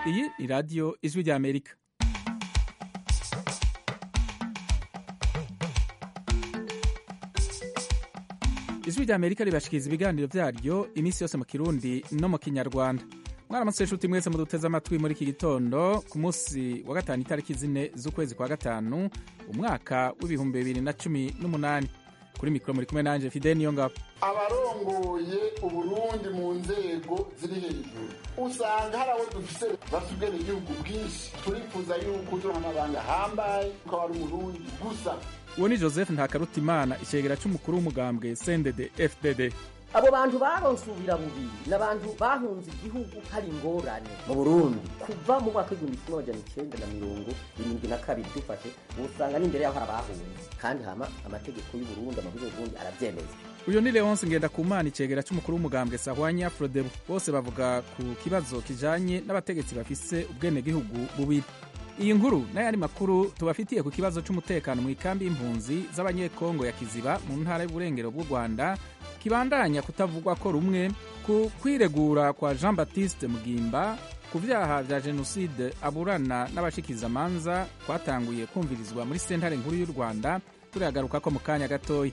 iyi ni radiyo ijwi ry'amerika ijwi ry'amerika ribashikiriza ibiganiro byaryo iminsi yose mu kirundi no mu kinyarwanda mwaramutse inshuti mwese muduteze amatwi muri iki gitondo ku munsi wa gatanu itariki zine z'ukwezi kwa gatanu umwaka w'ibihumbi bibiri na cumi n'umunani kuri mikoro muri kumwe nanjye fide niyo ngabo abarongoye uburundi mu nzego ziri hejuru usanga hari abo dufise bafite igihugu bwinshi turifuza yuko turi amabanga hambaye ukaba ari umurundi gusa uwo ni joseph ntakarutimana icegera cy'umukuru w'umugambwe sendede fdd abo bantu baronse ubirabubiri ni abantu bahunze igihugu hari ingorane mu burundi kuva mu mwaka w'igihumbi kimwe amajana icenda na mirongo irindwi na kabiri dufashe usanga n'imbere yaho hari abahunze kandi hama amategeko y'uburundi amavugo y'uburundi aravyemeza uyu ni leonce ngendakumana icegera cy'umukuru w'umugambwe sahwanya frodebu bose bavuga ku kibazo kijanye n'abategetsi bafise ubwenegihugu bubiri iyi nkuru n'ayandi makuru tubafitiye ku kibazo cy'umutekano mu ikambi y'impunzi z'abanyekongo ya kiziba mu ntara y'uburengero bw'u rwanda kibandanya kutavugwa ko rumwe ku kwiregura kwa jean baptiste mugimba ku vyaha vya jenoside aburana n'abashikirizamanza kwatanguye kumvirizwa muri sentare nkuru y'u rwanda turagaruka ko mu kanya gatoya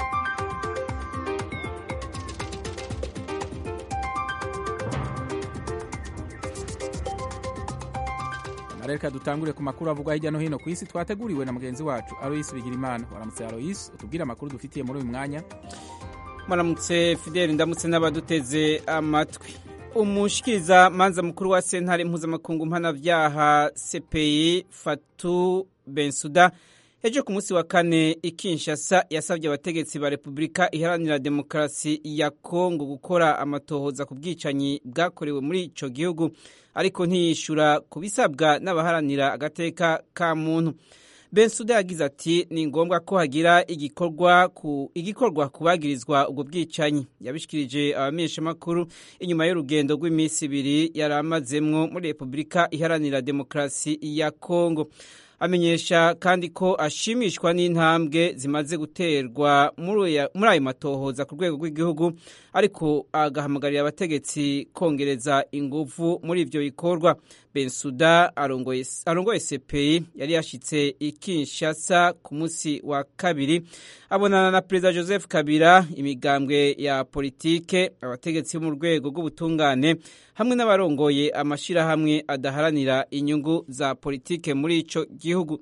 reka dutangure ku makuru avugwa hirya no hino ku isi twateguriwe na mugenzi wacu aloyisi bigirimana waramutse aloyisi utubwire amakuru dufitiye muri uyu mwanya muramutse fideli ndamutse n'abaduteze amatwi umushikiriza manza mukuru wa sentare mpuzamakungu mpanavyaha cpi fatu bensuda ejo ku munsi wa kane ikinshasa yasabye abategetsi ba repubulika iharanira demokarasi ya kongo gukora amatohoza ku bwicanyi bwakorewe muri ico gihugu ariko ntiyishura ku bisabwa n'abaharanira agateka ka muntu bensuda yagize ati ni ngombwa ko hagira igikorwa ku igikorwa kubagirizwa ubwo bwicanyi yabishikirije abamenyeshamakuru inyuma y'urugendo rw'iminsi ibiri yari amazemwo muri repubulika iharanira demokarasi ya kongo amenyesha kandi ko ashimishwa n'intambwe zimaze guterwa muri ayo matohoza ku rwego rw'igihugu ariko agahamagarira abategetsi kongereza ingufu muri ivyo bikorwa bensuda arongoye sepeyi yari yashitse i kinshasa ku munsi wa kabiri abonana na perezida joseph kabila imigambwe ya politike abategetsi bo mu rwego rw'ubutungane hamwe n'abarongoye amashirahamwe adaharanira inyungu za politike muri ico gihugu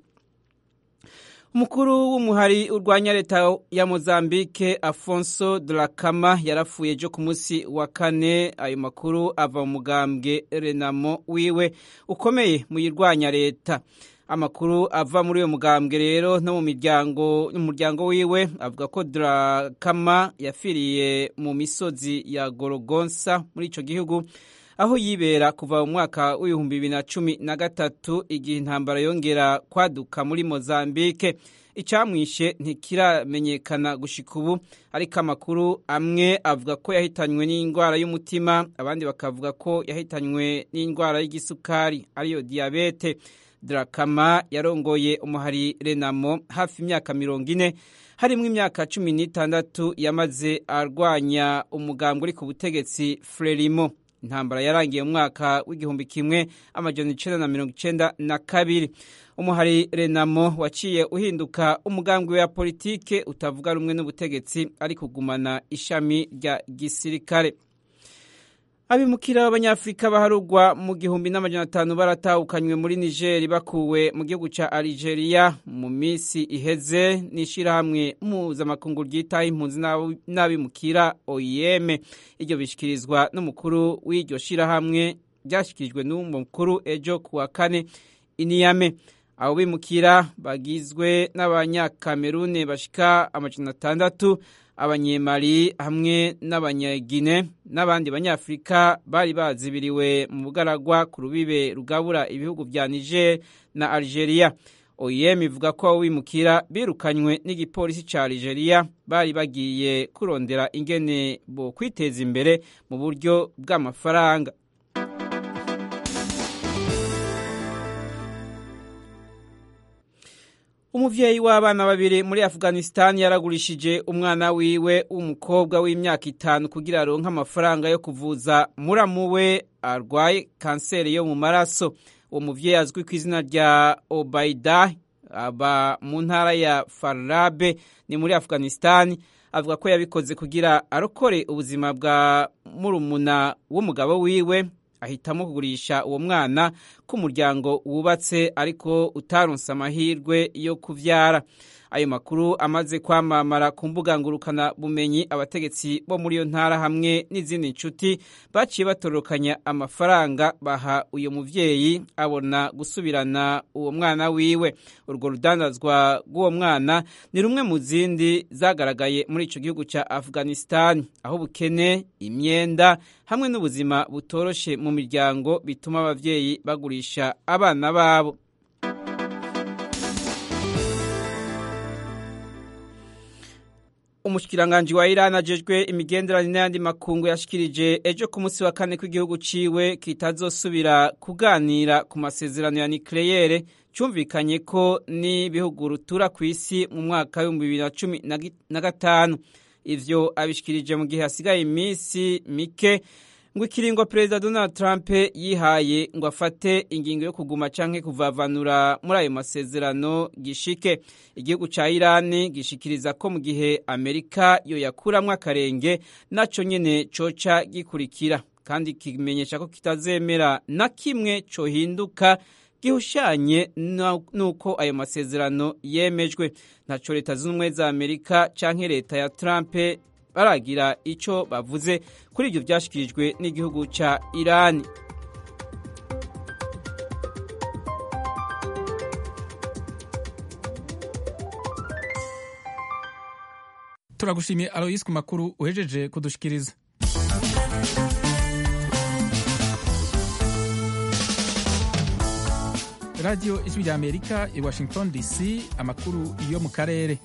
umukuru w'umuhari urwanya leta ya mozambique afonso drakama yarapfuye ejo ku munsi wa kane ayo makuru ava mu mugambwe renamo wiwe ukomeye mu yirwanya leta amakuru ava muri uyo mugambwe rero no mu miryango umuryango wiwe avuga ko drakama yafiriye mu misozi ya gorogonsa muri ico gihugu aho yibera kuva mu mwaka w'ibihumbi bibiri na cumi na gatatu igihe intambara yongera kwaduka muri mozambique icamwishe ntikiramenyekana gushika ubu ariko amakuru amwe avuga ko yahitanywe n'indwara y'umutima abandi bakavuga ko yahitanywe n'indwara y'igisukari ariyo diyabete drakama yarongoye umuhari renamo hafi imyaka mirongo ine harimwo imyaka cumi n'itandatu yamaze arwanya umugambwe uri ku butegetsi frelimo intambara yarangiye mu mwaka w'igihumbi kimwe amajana icenda na mirongo icenda na kabiri umuhari renamo waciye uhinduka umugambwe wa politike utavuga rumwe n'ubutegetsi ari kugumana ishami rya gisirikare abimukira b'abanyafurika baharugwa mu gihumbi n'amajana atanu baratahukanywe muri nigeri bakuwe mu gihugu ca algeria mu minsi iheze n'ishirahamwe mpuzamakungu ryitaho impunzi n'abimukira oim iryo bishikirizwa n'umukuru w'iryo shirahamwe ryashikirijwe n'umukuru ejo ku wa kane iniyame abo bimukira bagizwe n'abanyakamerune bashika amajana atandatu abanyemali hamwe n'abanyagine n'abandi banyafurika bari bazibiriwe mu bugaragwa ku rubibe rugabura ibihugu vya niger na algeria oem ivuga ko abo bimukira birukanywe n'igipolisi ca algeria bari bagiye kurondera ingene bo kwiteza imbere mu buryo bw'amafaranga umuvyeyi w'abana babiri muri afghanistan yaragurishije umwana wiwe w'umukobwa w'imyaka itanu kugira aronke amafaranga yo kuvuza muramu we arwaye kanseri yo mu maraso uwo muvyeyi azwi ku izina rya obaida aba mu ntara ya farabe ni muri afghanistan avuga ko yabikoze kugira arokore ubuzima bwa murumuna w'umugabo wiwe ahitamo kugurisha uwo mwana k'umuryango wubatse ariko utaronse amahirwe yo kuvyara ayo makuru amaze kwamamara ku mbuga ngurukana bumenyi abategetsi bo muri iyo ntara hamwe n'izindi nshuti baciye batorokanya amafaranga baha uyo muvyeyi abona gusubirana uwo mwana wiwe urwo rudandazwa rw'uwo mwana ni rumwe mu zindi zagaragaye muri ico gihugu ca afghanistan aho ubukene imyenda hamwe n'ubuzima butoroshe mu miryango bituma abavyeyi bagurisha abana babo umushikiranganji wa Iran ajejwe imigenderanire n'ayandi makungu yashikirije ejo ku munsi wa kane kw'igihugu ciwe kitazosubira kuganira ku masezerano ya nucleaire cyumvikanye ko n'ibihugu rutura ku isi mu mwaka w'ibihumbi bibiri na cumi na gatanu ivyo abishikirije mu gihe hasigaye iminsi mike ngo ikiringo perezida donald trump yihaye ngo afate ingingo yo kuguma canke kuvavanura muri ayo masezerano gishike igihugu ca irani gishikiriza ko mu gihe amerika yo yakuramwo akarenge naco nyene coca gikurikira kandi kimenyesha ko kitazemera na kimwe cohinduka gihushanye nuko ayo masezerano yemejwe ntaco leta zunze ubumwe za amerika canke leta ya trump baragira icyo bavuze kuri ibyo byashyikirijwe n'igihugu cya irani turagushimiye aloyisi ku makuru uhejeje kudushikiriza radiyo ijwi rya amerika i washington dc amakuru yo mu karere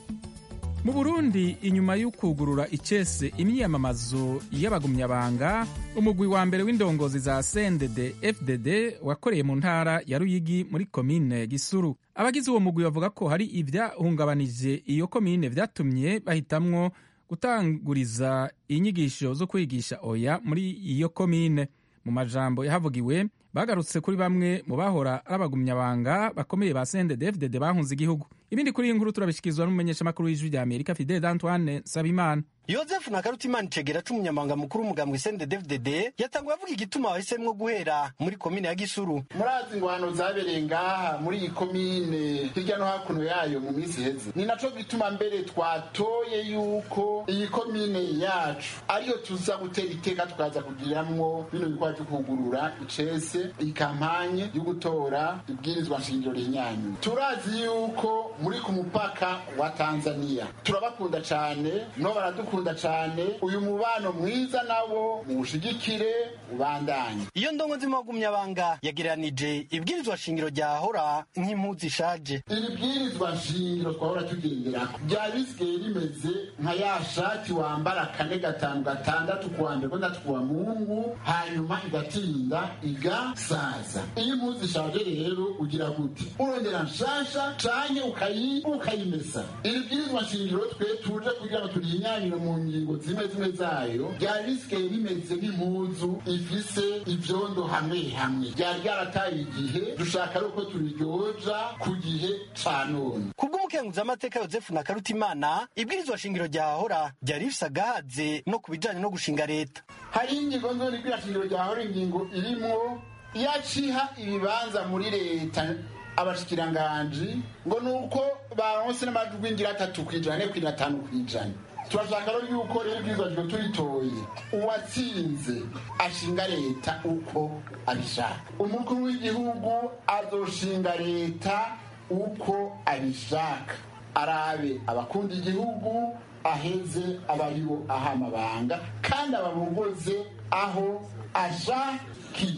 mu burundi inyuma y'ukugurura icese imyiyamamazo y'abagumyabanga umugwi wa mbere w'indongozi za cndd fdd wakoreye mu ntara ya ruyigi muri komine gisuru abagize uwo mugwi bavuga ko hari ibyahungabanije iyo komine vyatumye bahitamwo gutanguriza inyigisho zo kwigisha oya muri iyo komine mu majambo yahavugiwe bagarutse kuri bamwe mu bahora ari abagumyabanga bakomeye ba cndd fdd bahunze igihugu ibindi kuri iyi nkuru turabishikirizwa n'umumenyeshamakuru w'ijwi rya amerika fidel antoine nsabimana yozefu na karutimana icegera c'umunyamabanga mukuru w'umugambwe cndd yatanguye avuga igituma bahisemwo guhera muri komine ya gisuru murazi ingwano zabereye ngaha muri iyi komine hirya no hakuno yayo mu minsi iheze ni naco gituma mbere twatoye yuko iyi komine yacu ariyo tuza gutera iteka tukaza kugiramwo bino bikorwa vyo kugurura icese iyi kampanye yo gutora ibwirizwa nshingiro rihinyanyuye turazi yuko muri ku mupaka wa tanzania turabakunda cane no baradukunda cane uyu mubano mwiza nabo muwushigikire ubandanye iyo ndongozi mu bagumyabanga yagereranije ibwirizwa shingiro ryahora nk'impuzu ishaje iri bwirizwa nshingiro twahora tugenderako ryari risigaye rimeze nka ya shati wambara kane gatanu gatandatu kuwa mbere gatandatu kuwa mungu hanyuma igatinda igasaza iyo impuzu ishaje rero ugira gute urongera nshasha canke ukayi ukayimesa iri bwirizwa nshingiro twe tuje kugira ngo turihinyanyure mu ngingo zimwe zimwe zayo ryari risigaye rimeze nk'impuzu ifise ivyondo hamwe hamwe ryari ryarataye igihe dushaka ari uko turiryoja ku gihe ca none kubw'umukenguzamateka yozefu na karutimana ibwirizwa shingiro ryahora ryari rifise agahaze no ku bijanye no gushinga leta hari ingingo nzoni ibwirizwa shingiro ryahora ingingo irimwo yaciha ibibanza muri leta abashikiranganji ngo ni uko baronse n'amajwi ngira atatu kw'ijana ne kw'ijana atanu kw'ijana turashaka rero yuko rero ibwirizwa shingiro turitoye uwatsinze ashinga leta uko abishaka umukuru w'igihugu azoshinga leta uko abishaka arabe abakunda igihugu aheze abaribo aha amabanga kandi ababogoze aho ashakiye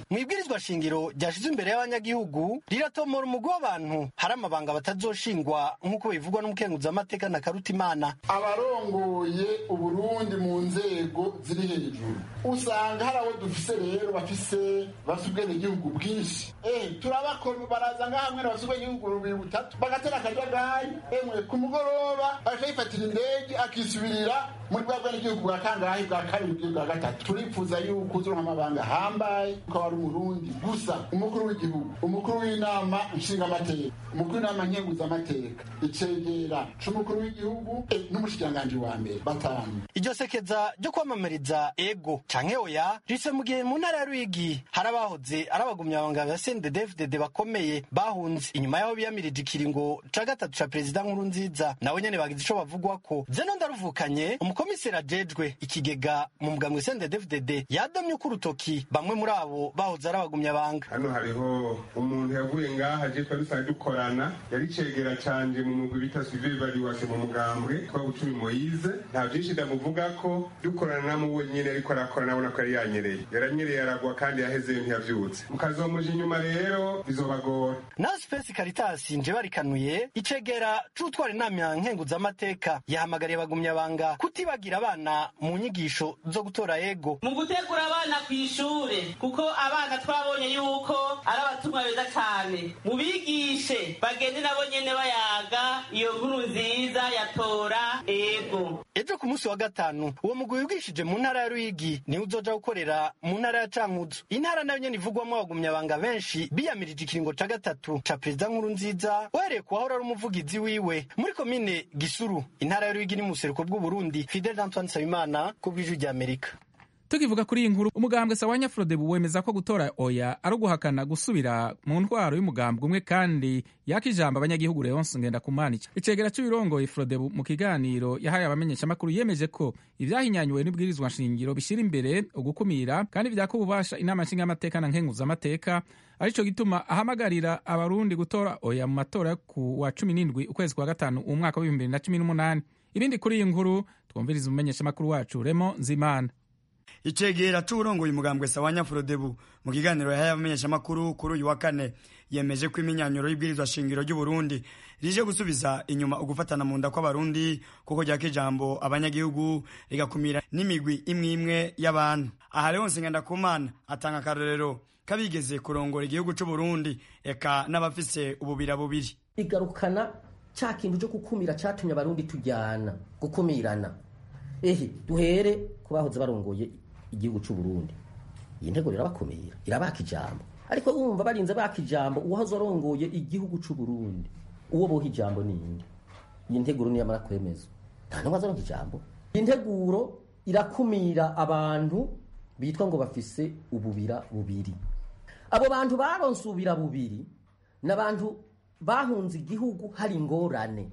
mu ibwirizwa shingiro ryashizwe imbere y'abanyagihugu riratomora umugwi w'abantu hari amabanga batazoshingwa nk'uko bivugwa n'umukenguzamateka na karutimana abarongoye uburundi mu nzego ziri hejuru usanga hari abo dufise rero bafise bafise ubwenegihugu bwinshi eh turabakora baraza ngaha mwene bafise ubwenegihugu bubiri butatu bagatera akajagari emwe ku mugoroba agaca yifatira indege akisubirira muri bwa bwenegihugu bwa kangahe bwa kabiri bwa gatatu turifuza yuko uzuronka amabanga ahambaye ukaba ari umurundi gusa umukuru w'igihugu umukuru w'inama nshingamateka umukuru w'inama nkenguzamateka icegera c'umukuru w'igihugu eh, n'umushikiranganji wa mbere batanu iryo sekeza ryo kwamamariza ego canke oya rise mu gihe mu ntara ya rwigi hari abahoze ari abagumyabanga ba sendedefdede bakomeye bahunze inyuma y'aho biyamirije ikiringo ca gatatu ca perezida nkuru nziza nabo nyene bagize ico bavugwako zeno ndaruvukanye umukomiseri ajejwe ikigega mu mugambwe sendedefdede yadomye uko urutoki bamwe muri abo bahoze ari abagumyabanga hano hariho umuntu yavuye ngaha je twari dusanzwe dukorana yari cegera canje mu mugwi bita suivi evaluation mu mugambwe twa bucumi moyize nta vyinshi ndamuvugako dukorana namo wenyene ariko arakora nabona ko yari yanyereye yaranyereye aragwa kandi yahezeyo ntiyavyutse mukazomuja inyuma rero bizobagora naho sipesi karitasi nje barikanuye icegera c'utwara inama nkenguzamateka yahamagariye abagumyabanga kutibagira abana mu nyigisho zo gutora ego mu gutegura abana ku ishure kuko abana twabonye yuko ari abatumwa beza cyane mubigishe bagende nabo nyene bayaga iyo nkuru nziza yatora ego ejo ku munsi wa gatanu uwo mugwi wigishije mu ntara ya ruyigi niwe uzoja gukorera mu ntara ya cankuzo intara nayo nyene ivugwamwo abagumyabanga benshi biyamirije ikiringo ca gatatu ca perezida nkuru nziza uhereye ku wahora ari umuvugizi wiwe muri komine gisuru intara ya ruyigi ni mu buseruko bw'uburundi fidel antoine nsabimana ku bw'ijwi ry'amerika tukivuga kuri iyi nkuru umugambwe sawanya frodebu wemeza ko gutora oya ari uguhakana gusubira mu ntwaro y'umugambwe umwe kandi yaka ijambo abanyagihugu leonce ngendakumanica icegera cy'ibirongoye frodebu mu kiganiro yahaye abamenyeshamakuru yemeje ko ibyahinyanyuwe n'ibwirizwa nshingiro bishyira imbere ugukumira kandi byaka ububasha inama nshingamateka na nkenguzamateka arico gituma ahamagarira abarundi gutora oya mu matora yo ku wa cumi n'indwi ukwezi kwa gatanu umwaka w'ibihumbi bibiri na cumi n'umunani ibindi kuri iyi nkuru twumviriza umumenyeshamakuru wacu remo nzimana icegera c'uwurongoye umugambwe sawanya frodebu mu kiganiro yahaye abamenyeshamakuru kuri uyu wa kane yemeje ko iminyanyuro y'ibwirizwa shingiro ry'uburundi rije gusubiza inyuma ugufatana mu nda kw'abarundi kuko ryaka ijambo abanyagihugu rigakumira n'imigwi imwe imwe y'abantu aha leonse ngendakumana atanga akarorero kabigeze kurongora igihugu c'uburundi eka n'abafise ububira bubiri igarukana ca kintu cyo gukumira catumye abarundi tujyana gukumirana ehe duhere ku bahoze barongoye igihugu c'u Burundi iyi ntego irabakumira irabaka ijambo ariko wumva barinze baka ijambo uwahoze arongoye igihugu c'u Burundi uwo boha ijambo ninde iyi nteguro niyamara kwemezwa nta n'umwe azoronka ijambo iyi nteguro irakumira abantu bitwa ngo bafise ububira bubiri abo bantu baronse ububira bubiri ni abantu bahunze igihugu hari ingorane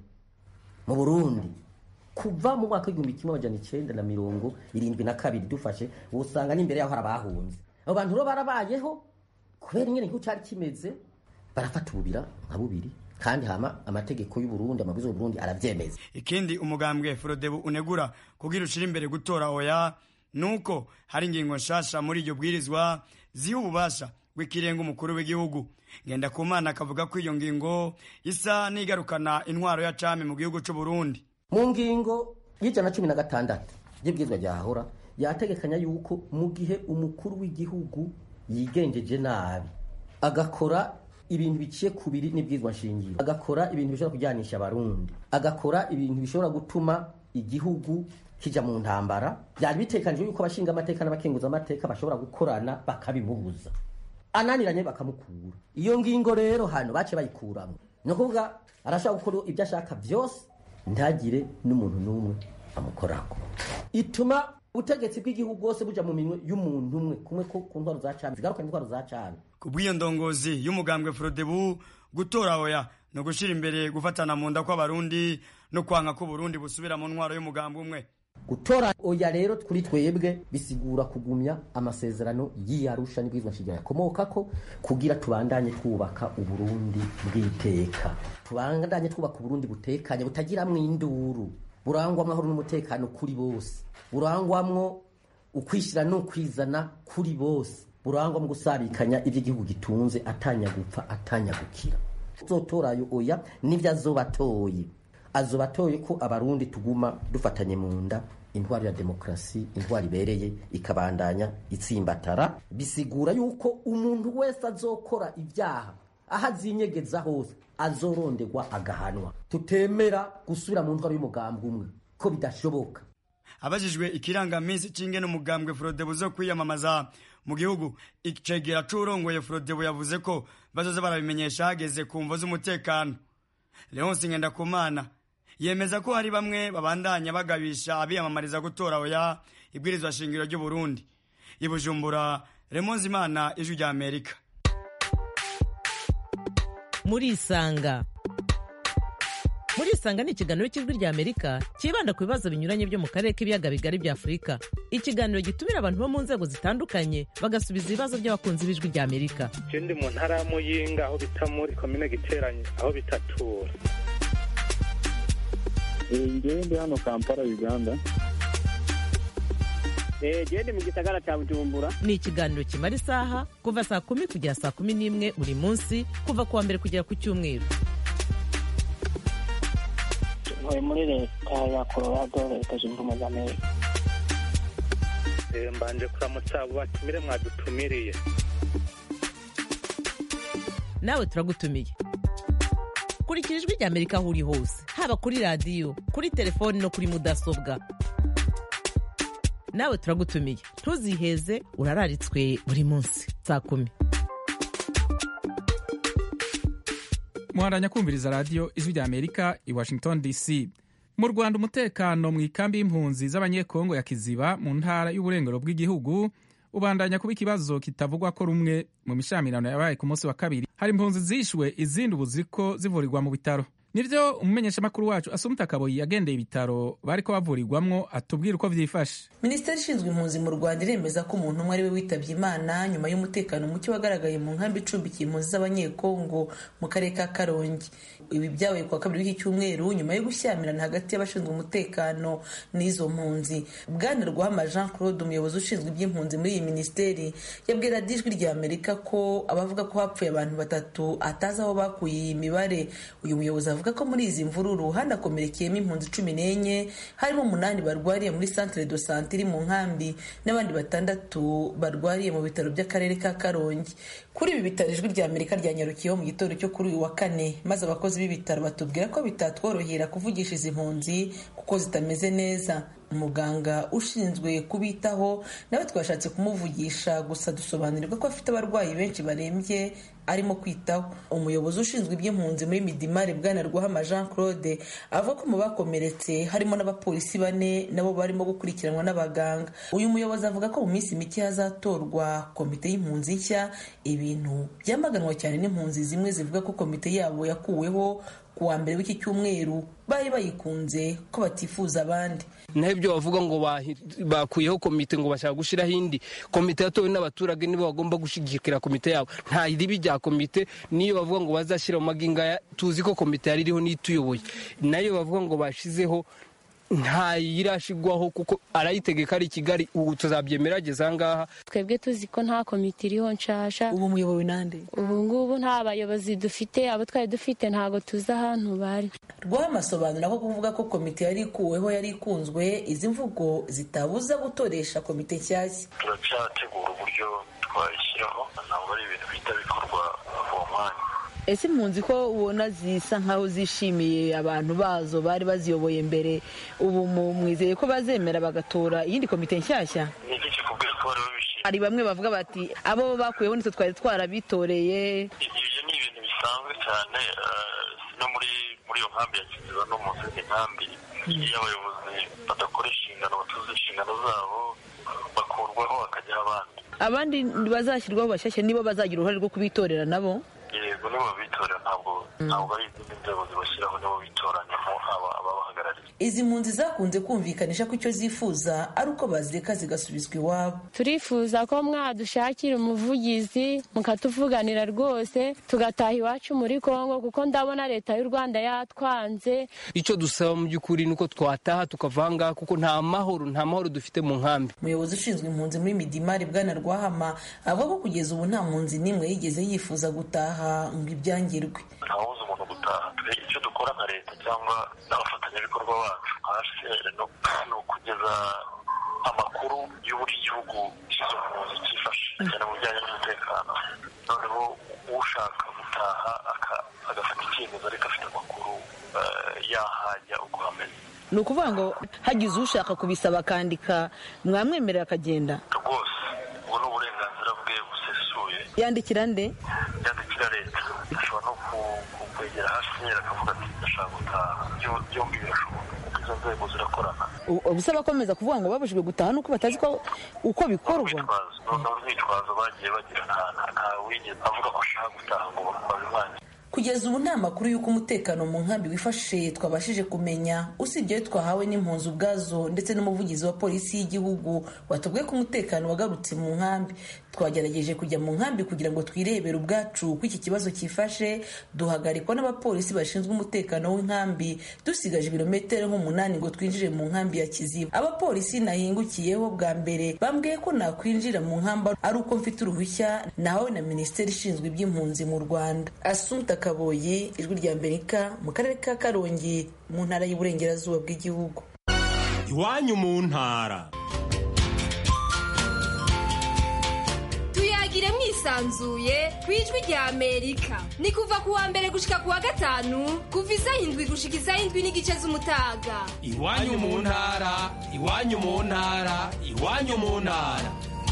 mu burundi kuva mu mwaka w'igihumbi kimwe amajana icenda na mirongo irindwi na kabiri dufashe usanga n'imbere yaho hari abahunze abo bantu rero barabayeho kubera ingene igihugu cari kimeze barafata ububira nka bubiri kandi hama amategeko y'uburundi amabwiriza y'uburundi aravyemeza ikindi umugambwe frodebu unegura kugira ushira imbere gutora oya nuko hari ingingo nshasha muri iryo bwirizwa ziha ububasha bw'ikirenga umukuru w'igihugu ngendakumana akavuga ko iyo ngingo isa n'igarukana intwaro ya cami mu gihugu c'uburundi mu ngingo y'ijana na cumi na gatandatu y'ibwirizwa ryahora yategekanya yuko mu gihe umukuru w'igihugu yigenjeje nabi agakora ibintu biciye ku biri n'ibwirizwa nshingiro agakora ibintu bishobora kujyanisha abarundi agakora ibintu bishobora gutuma igihugu kija mu ntambara byari bitekanijwe yuko abashinga amateka n'abakenguza amateka bashobora gukorana bakabimubuza ananiranye bakamukura iyo ngingo rero hano bace bayikuramwo ni ukuvuga arashobora gukora ibyo ashaka byose ntagire n'umuntu n'umwe amukorako ituma ubutegetsi bw'igihugu bwose buja mu minwe y'umuntu umwe kumwe ko ku ntwaro za cana zigarukana intwaro za cana ku bw'iyo ndongozi y'umugambwe frodebu gutora oya no gushira imbere gufatana mu nda kw'abarundi no kwanka ko Burundi busubira mu ntwaro y'umugambwe umwe gutora oya rero kuri twebwe bisigura kugumya amasezerano y'iyarusha n'ibwirizwa nshingiro yakomokako kugira tubandanye twubaka uburundi bw'iteka tubandanye twubaka uburundi butekanye butagiramwo induru burangwa amahoro n'umutekano kuri bose burangwamwo ukwishyira n'ukwizana kuri bose burangwa mu gusarikanya ivy'igihugu gitunze atanya gupfa atanya gukira uzotorayo oya nivyo azoba atoye azoba atoye ko abarundi tuguma dufatanye mu nda intwari ya demokarasi intwari ibereye ikabandanya itsimbatara bisigura yuko umuntu wese azokora ibyaha aho azinyegeza hose azoronderwa agahanwa tutemera gusubira mu ntwaro y'umugambi umwe ko bidashoboka abajijwe ikirangaminsi c'ingene umugambwe frodebu zo kwiyamamaza mu gihugu icegera c'urongoye frodebu yavuze ko bazoza barabimenyesha hageze ku mvo z'umutekano leonsi ngendakumana yemeza ko hari bamwe babandanya bagabisha abiyamamariza gutora oya ibwirizwa shingiro ry'uburundi i bujumbura remonzi imana ijwi rya amerika murisanga murisanga ni ikiganiro cy'ijwi rya amerika cyibanda ku bibazo binyuranye byo mu karere k'ibiyaga bigari bya afurika ikiganiro gitumira abantu bo mu nzego zitandukanye bagasubiza ibibazo by'abakunzi b'ijwi rya amerika je ndi mu ntara ya muyinga aho bita muri komine giteranye aho bitatura ngewe ndi hano kampala uganda gende mu gisagara cya bujumbura ni ikiganiro kimara isaha kuva saa kumi kugera saa kumi n'imwe buri munsi kuva ku wa mbere kugera ku cyumweru ntuye muri leta ya colorado leta zunze ubumwe za amerika mbanje kuramutsa abo batumire mwadutumiriye nawe turagutumiye kurikira ijwi rya amerika aho uri hose haba kuri radiyo kuri telefoni no kuri mudasobwa nawe turagutumiye ntuziheze urararitswe buri munsi saa kumi muharanya kumviriza radiyo ijwi rya amerika i washington dc mu rwanda umutekano mu ikambi y'impunzi z'abanyekongo ya kiziba mu ntara y'uburengero bw'igihugu ubandanya kuba ikibazo kitavugwa ko rumwe mu mishamirano yabaye ku munsi wa kabiri hari impunzi zishwe izindi ubu ziriko zivurirwa mu bitaro nivyo umumenyeshamakuru wacu asumta kaboyi yagendeye ibitaro bariko bavurirwamwo atubwira uko vyifashe minisiteri ishinzwe impunzi mu rwanda iremeza ko umuntu umwe ari we witabye imana nyuma y'umutekano muke wagaragaye mu nkambi icumbikiye impunzi z'abanyekongo mu karere ka karongi ibi byabaye kuwa kabiri w'iki cyumweru nyuma yo gushyamirana hagati y'abashinzwe umutekano n'izo mpunzi bwana rwama jean claude umuyobozi ushinzwe iby'impunzi muri iyi minisiteri yabwira ijwi rya amerika ko abavuga ko hapfuye abantu batatu atazi aho bakuye iyi mibare uyu muyobozi avuga ko muri izi mvururu hanakomerekeyemo impunzi cumi n'enye harimo umunani barwariye muri centre de sante iri mu nkambi n'abandi batandatu barwariye mu bitaro by'akarere ka karongi kuri ibi bitaro ijwi rya amerika ryanyarukiyeho mu gitondo cyo kuri uyu wa kane maze abakozi b'ibitaro batubwira ko bitatworohera kuvugisha izi mpunzi kuko zitameze neza umuganga ushinzwe kubitaho nawe twashatse kumuvugisha gusa dusobanurirwa ko afite abarwayi benshi barembye arimo kwitaho umuyobozi ushinzwe iby'impunzi muri midimari bwana rwahama jean claude avuga ko mu bakomeretse harimo n'abapolisi bane nabo barimo gukurikiranwa n'abaganga uyu muyobozi avuga ko mu minsi mike hazatorwa komite y'impunzi nshya ibintu byamaganwa cyane n'impunzi zimwe zivuga ko komite yabo yakuweho ku wa mbere w'iki cyumweru bari bayikunze ko batifuza abandi naho ibyo bavuga ngo bakuyeho komite ngo bashaka gushyiraho indi komite yatowe n'abaturage nibo bagomba gushyigikira komite yabo nta ribi rya komite niyo bavuga ngo bazashyira mu maginga tuzi ko komite yari iriho n'ituyoboye nayo bavuga ngo bashyizeho nta yirashigwaho kuko arayitegeka ari i kigali ubu tuzabyemera ageze ahangaha twebwe tuzi ko nta komite iriho nshasha ubu muyobowe nande ubu ngubu nta bayobozi dufite abo twari dufite ntabwo tuzi ahantu bari rwamasobanura ko kuvuga ko komite yari ikuweho yari ikunzwe izi mvugo zitabuza gutoresha komite nshyashya turacyategura uburyo twayishyiraho ntabwo ari ibintu bihita bikorwa uwo mwanya ese impunzi ko ubona zisa nkaho zishimiye abantu bazo bari baziyoboye mbere ubu mwizeye ko bazemera bagatora iyindi komite nshyashya ni iki kikubwira ko bari babishimiye hari bamwe bavuga bati abo bakuyeho nitwe twari twarabitoreye ibyo ni ibintu bisanzwe cyane no muri muri iyo nkambi ya kiziba no mu zindi nkambi iyo abayobozi badakora inshingano batuze inshingano zabo bakurwaho hakajyaho abandi abandi bazashyirwaho bashyashya nibo bazagira uruhare rwo kubitorera nabo yego nibo bitorera ntabwo ntabwo ari izindi nzego zibashyiraho nibo bitoranyamo ababahagarariye izi mpunzi zakunze kumvikanisha ko icyo zifuza ari uko bazireka zigasubizwa iwabo turifuza ko mwadushakira umuvugizi mukatuvuganira rwose tugataha iwacu muri kongo kuko ndabona leta y'u rwanda yatwanze icyo dusaba mu by'ukuri ni uko twataha tukavanga kuko nta mahoro nta mahoro dufite mu nkambi umuyobozi ushinzwe impunzi muri midimari bwana rwahama avuga ko kugeza ubu nta mpunzi n'imwe yigeze yifuza gutaha ngo ibyangirwe ntawuzi umuntu gutaha icyo dukora nka leta cyangwa n'abafatanyabikorwa bacu hcr ni ukugeza amakuru y'uburyo igihugu cy'izo mpunzi cyifashe cyane mu bijyanye n'umutekano noneho ushaka gutaha agafata icyemezo ariko afite amakuru yahajya uko hameze ni ukuvuga ngo hagize ushaka kubisaba akandika mwamwemerera akagenda rwose ubu ni uburenganzira bwe busesuye yandikira nde yandikira leta ashobora no kwegera hasi akavuga ati ndashaka gutaha byombi birashoboka kuko izo nzego zirakorana ubusaba akomeza kuvuga ngo babujijwe gutaha nuko batazi ko uko bikorwa noneho urwitwazo bagiye bagira nta wigeze avuga ko ashaka gutaha ngo babimwanye kugeza ubu nta makuru y'uko umutekano mu nkambi wifashe twabashije kumenya usibye ayo twahawe n'impunzi ubwazo ndetse n'umuvugizi wa polisi y'igihugu watubwiye ko umutekano wagarutse mu nkambi twagerageje kujya mu nkambi kugira ngo twirebere ubwacu uko iki kibazo cyifashe duhagarikwa n'abapolisi bashinzwe umutekano w'inkambi dusigaje ibirometero nk'umunani ngo twinjire mu nkambi ya kiziba abapolisi nahingukiyeho bwa mbere bambwiye ko nakwinjira mu nkambi ari uko mfite uruhushya nahawe na minisiteri ishinzwe iby'impunzi mu rwanda asumta kaboyi ijwi rya amerika mu karere ka karongi mu ntara y'uburengerazuba bw'igihugu iwanyu mu ntara tuyagire mwisanzuye ku ijwi rya amerika ni kuva ku wa mbere gushika ku wa gatanu kuva isaha indwi gushika isaha indwi n'igice z'umutaga iwanyu mu ntara iwanyu mu ntara iwanyu mu ntara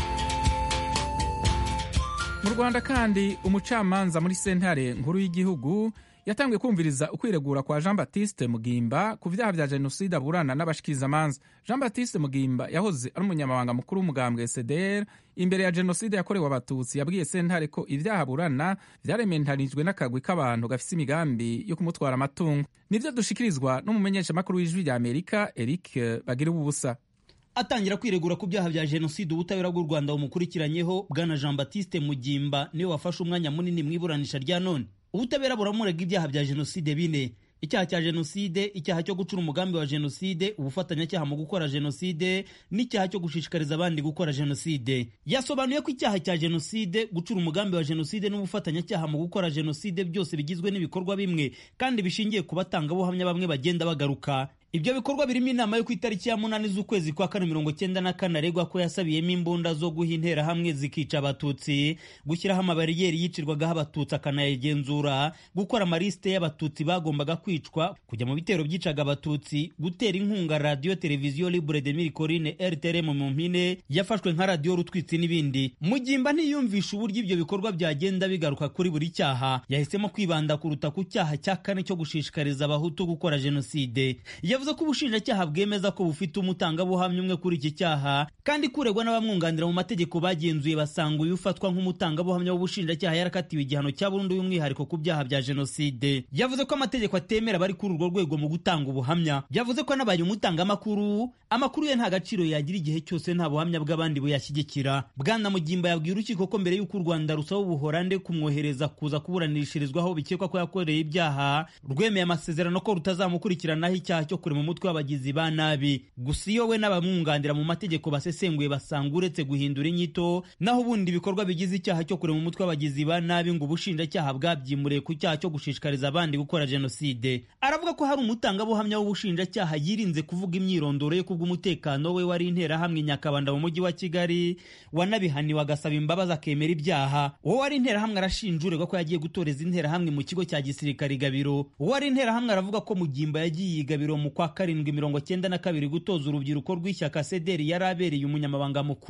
mu rwanda kandi umucamanza muri sentare nkuru y'igihugu yatangiye kumviriza ukwiregura kwa jean baptiste mugimba ku byaha bya jenoside aburana n'abashikirizamanza jean baptiste mugimba yahoze ari umunyamabanga mukuru w'umugambwe cdr imbere ya jenoside yakorewe abatutsi yabwiye sentare ko ibyaha aburana byarementanijwe n'akagwi k'abantu gafise imigambi yo kumutwara amatungo nibyo dushikirizwa n'umumenyeshamakuru w'ijwi rya amerika eric bagira ubusa atangira kwiregura ku byaha bya jenoside ubutabera bw'u rwanda bumukurikiranyeho bwana jean baptiste mugimba niwe wafashe umwanya munini mu iburanisha rya none ubutabera buramurega ibyaha bya jenoside bine icyaha cya jenoside icyaha cyo gucura umugambi wa jenoside ubufatanyacyaha mu gukora jenoside n'icyaha cyo gushishikariza abandi gukora jenoside yasobanuye ko icyaha cya jenoside gucura umugambi wa jenoside n'ubufatanyacyaha mu gukora jenoside byose bigizwe n'ibikorwa bimwe kandi bishingiye ku batangabuhamya bamwe bagenda bagaruka ibyo bikorwa birimo inama yo ku itariki ya munani z'ukwezi kwa kane mirongo cyenda na kane aregwa ko yasabiyemo imbunda zo guha interahamwe zikica abatutsi gushyiraho amabariyeri yicirwagaho abatutsi akanayagenzura gukora amarisite y'abatutsi bagombaga kwicwa kujya mu bitero byicaga abatutsi gutera inkunga radiyo televiziyo libre de mirikorine rtrm mu mpine yafashwe nka radiyo rutwitsi n'ibindi mugimba ntiyumvisha uburyo ibyo bikorwa byagenda bigaruka kuri buri cyaha yahisemo kwibanda kuruta ku cyaha cya kane cyo gushishikariza abahutu gukora jenoside yavuze ko ubushinjacyaha bwemeza ko bufite umutangabuhamya umwe kuri iki cyaha kandi kuregwa n'abamwunganira mu mategeko bagenzuye basanga uyu ufatwa nk'umutangabuhamya w'ubushinjacyaha yarakatiwe igihano cya burundu y'umwihariko ku byaha bya jenoside yavuze ko amategeko atemera abari kuri urwo rwego mu gutanga ubuhamya yavuze ko anabaye umutangamakuru amakuru ye nta gaciro yagira igihe cyose nta buhamya bw'abandi buyashyigikira bwana mugimba yabwiye urukiko ko mbere y'uko u rwanda rusaba ubuhorande kumwohereza kuza kuburanishirizwaho bikekwa ko yakoreye ibyaha rwemeye amasezerano ko rutazamukurikiranaho icyaha cyo kurema umutwe w'abagizi ba nabi gusa iyo we n'abamwunganira mu mategeko basesenguye basanga uretse guhindura inyito naho ubundi ibikorwa bigize icyaha cyo kurema umutwe w'abagizi ba nabi ngo ubushinjacyaha bwabyimuriye ku cyaha cyo gushishikariza abandi gukora jenoside aravuga ko hari umutangabuhamya w'ubushinjacyaha yirinze kuvuga imyirondoro ye kubw'umutekano we wari interahamwe nyakabanda mu mujyi wa kigali wanabihaniwe agasaba imbabazi akemera ibyaha uwo wari interahamwe arashinja uregwa ko yagiye gutoreza interahamwe mu kigo cya gisirikare igabiro uwo wari interahamwe aravuga ko mugimba yagiye igabiro mu kwa karindwi mirongo cyenda na kabiri gutoza urubyiruko rw'ishyaka sederi yari abereye umunyamabanga mukuru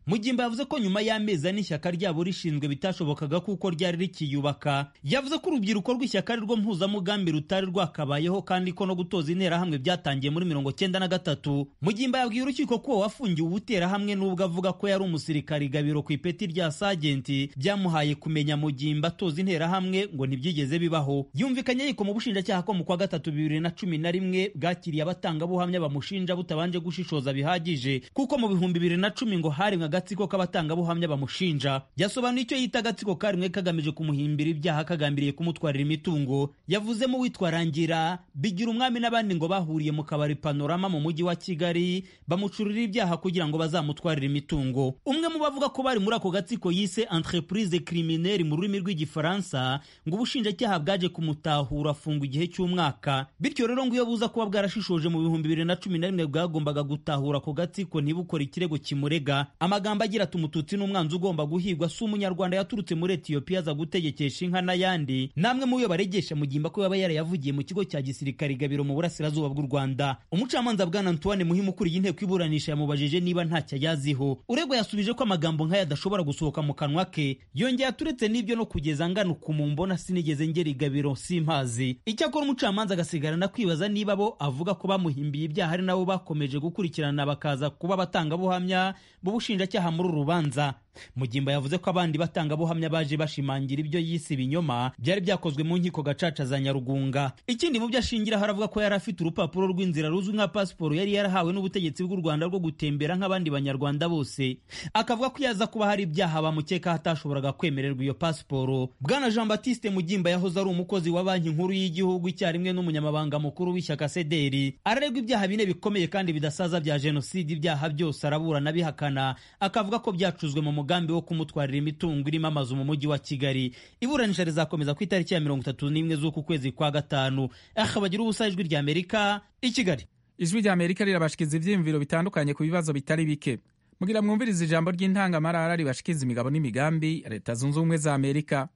mugimba yavuze ko nyuma y'amezi ane ishyaka ryabo rishinzwe bitashobokaga kuko ryari rikiyubaka yavuze ko urubyiruko rw'ishyaka ari rwo mpuzamugambi rutari rwakabayeho kandi ko no gutoza interahamwe byatangiye muri mirongo cyenda na gatatu mugimba yabwiye urukiko ko wafungiwe ubuterahamwe n'ubwo avuga ko yari umusirikari gabiro ku ipeti rya sajenti byamuhaye kumenya mugimba atoza interahamwe ngo ntibyigeze bibaho yumvikanye yiko mu bushinjacyaha ko mu kwa gatatu bibiri na cumi na rimwe bwakiriye abatangabuhamya bamushinja butabanje gushishoza bihagije kuko mu bihumbi bibiri na cumi ngo harimwe agatsiko k'abatangabuhamya bamushinja yasobanuye icyo yita agatsiko karimwe kagamije kumuhimbira ibyaha kagambiriye kumutwarira imitungo yavuzemo uwitwa rangira bigira umwami n'abandi ngo bahuriye mu kabari panorama mu mujyi wa kigali bamucurira ibyaha kugira ngo bazamutwarire imitungo umwe mu bavuga ko bari muri ako gatsiko yise entreprise criminelle mu rurimi rw'igifaransa ngo ubushinjacyaha bwaje kumutahura afungwa igihe cy'umwaka bityo rero ngo iyo buza kuba bwarashishoje mu bihumbi bibiri na cumi na rimwe bwagombaga gutahura ako gatsiko ntibukore ikirego kimurega amagambo agira ati umututsi n'umwanzi ugomba guhigwa si umunyarwanda yaturutse muri etiyopiya aza gutegekesha inka n'ayandi namwe mu yo baregesha mugimba ko yaba yarayavugiye mu kigo cya gisirikare gabiro mu burasirazuba bw'u rwanda umucamanza bwana antoine muhimu ukuriye inteko iburanisha yamubajije niba ntacyo ayaziho uregwa yasubije ko amagambo nk'aya adashobora gusohoka mu kanwa ke yongeye aturetse n'ibyo no kugeza ngana ukumumbona sinigeze ngera igabiro simpazi icyakora umucamanza agasigarana kwibaza niba bo avuga ko bamuhimbiye ibyaha ari nabo bakomeje gukurikirana bakaza kuba abatangabuhamya b'ubushinjacyaha muri uru rubanza mugimba yavuze ko abandi batangabuhamya baje bashimangira ibyo yise ibinyoma byari byakozwe mu nkiko gacaca za nyarugunga ikindi mu byo ashingiraho aravuga ko yari afite urupapuro rw'inzira ruzwi nka pasiporo yari yarahawe n'ubutegetsi bw'u rwanda rwo gutembera nk'abandi banyarwanda bose akavuga ko yaza kuba hari ibyaha bamukekaho atashoboraga kwemererwa iyo pasiporo bwana jean batiste mugimba yahoze ari umukozi wa banki nkuru y'igihugu icyarimwe n'umunyamabanga mukuru w'ishyaka sederi araregwa ibyaha bine bikomeye kandi bidasaza bya jenoside ibyaha byose araburana bihakana akavuga ko byacuzwe mu umugambi wo kumutwarira imitungo irimo amazu mu mujyi wa kigali iburanisha rizakomeza ku itariki ya mirongo itatu n'imwe z'uku kwezi kwa gatanu aha bagira ubusa ijwi rya amerika i kigali ijwi rya amerika rirabashikiza ibyiyumviro bitandukanye ku bibazo bitari bike mugira mwumvirize ijambo ry'intangamarara ribashikiza imigabo n'imigambi ya leta zunze ubumwe za amerika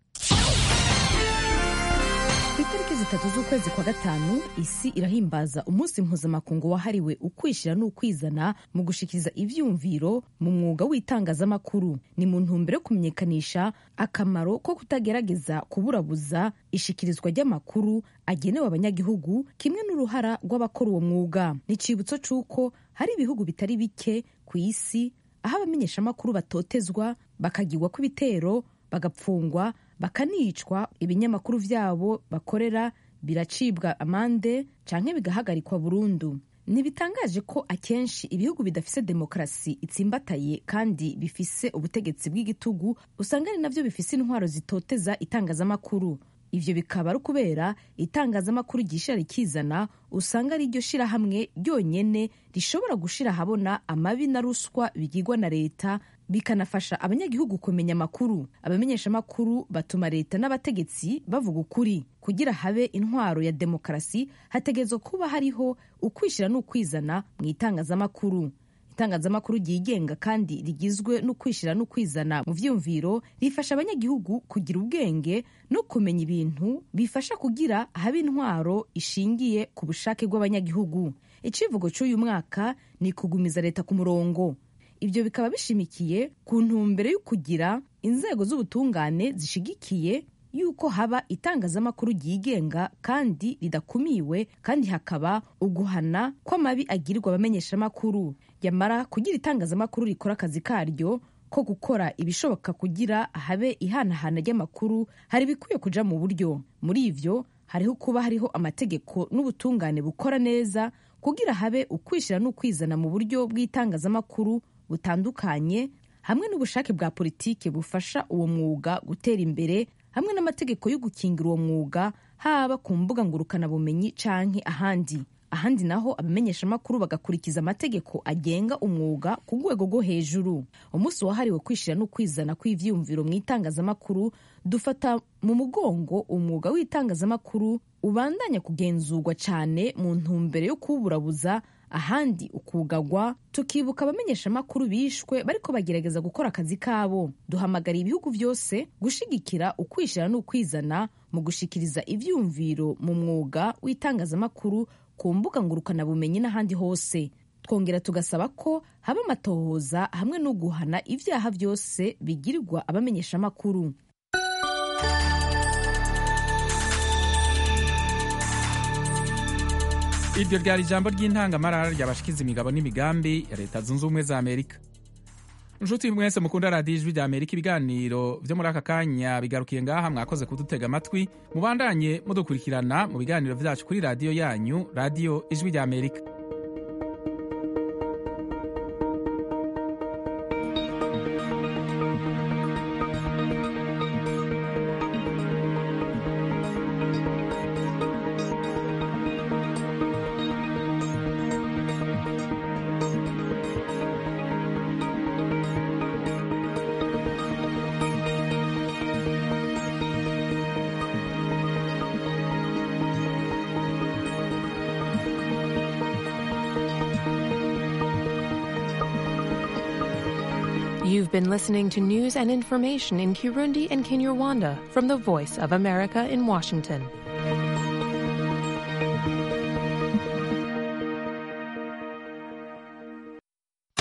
ku itariki zitatu z'ukwezi kwa gatanu isi irahimbaza umunsi mpuzamakungu wahariwe ukwishyira n'ukwizana mu gushikiriza ivyumviro mu mwuga w'itangazamakuru ni mu ntumbero yo kumenyekanisha akamaro ko kutagerageza kuburabuza ishikirizwa ry'amakuru agenewe abanyagihugu kimwe n'uruhara rw'abakora uwo mwuga ni icibutso c'uko hari ibihugu bitari bike ku isi aho abamenyeshamakuru batotezwa bakagirwa kw'ibitero bagapfungwa bakanicwa ibinyamakuru vyabo bakorera biracibwa amande canke bigahagarikwa burundu ntibitangaje ko akenshi ibihugu bidafise demokarasi itsimbataye kandi bifise ubutegetsi bw'igitugu usanga ari navyo bifise intwaro zitoteza itangazamakuru ivyo bikaba ari ukubera itangazamakuru ryishira rikizana usanga ari ryo shirahamwe ryonyene rishobora gushira ahabona amabi na ruswa bigirwa na leta bikanafasha abanyagihugu kumenya amakuru abamenyeshamakuru batuma leta n'abategetsi bavuga ukuri kugira habe intwaro ya demokarasi hategerezwa kuba hariho ukwishyira n'ukwizana mu itangazamakuru itangazamakuru ryigenga kandi rigizwe n'ukwishyira n'ukwizana mu vyumviro rifasha abanyagihugu kugira ubwenge no kumenya ibintu bifasha kugira habe intwaro ishingiye ku bushake bw'abanyagihugu icivugo cy'uyu mwaka ni kugumiza leta ku murongo ibyo bikaba bishimikiye ku ntumbero yo kugira inzego z'ubutungane zishigikiye yuko haba itangazamakuru ryigenga kandi ridakumiwe kandi hakaba uguhana kw'amabi agirirwa abamenyeshamakuru yamara kugira itangazamakuru rikora akazi karyo ko gukora ibishoboka kugira habe ihanahana ry'amakuru hari ibikwiye kuja mu buryo muri ivyo hariho kuba hariho amategeko n'ubutungane bukora neza kugira habe ukwishyira n'ukwizana mu buryo bw'itangazamakuru butandukanye hamwe n'ubushake bwa politiki bufasha uwo mwuga gutera imbere hamwe n'amategeko yo gukingira uwo mwuga haba ku mbuga ngurukanabumenyi canke ahandi ahandi naho abamenyeshamakuru bagakurikiza amategeko agenga umwuga ku rwego rwo hejuru umunsi wahariwe kwishyira no kwizana kw'ivyiyumviro mu itangazamakuru dufata mu mugongo umwuga w'itangazamakuru ubandanya kugenzurwa cyane mu ntumbero yo kuwuburabuza ahandi ukugagwa tukibuka abamenyeshamakuru bishwe bariko bagerageza gukora akazi kabo duhamagara ibihugu byose gushigikira ukwishyira n'ukwizana mu gushikiriza ivyumviro mu mwuga w'itangazamakuru ku mbuga ngurukanabumenyi n'ahandi hose twongera tugasaba ko haba amatohoza hamwe no guhana ibyaha byose bigirirwa abamenyeshamakuru iryo ryari ijambo ry'intangamarara ryabashikiza imigabo n'imigambi ya leta zunze ubumwe za amerika inshuti mwese mukunda radiyo ijwi rya amerika ibiganiro byo muri aka kanya bigarukiye ngaha mwakoze kudutega amatwi mubandanye mudukurikirana mu biganiro byacu kuri radiyo yanyu radiyo ijwi rya amerika You've been listening to news and information in Kirundi and Kinyarwanda from the Voice of America in Washington.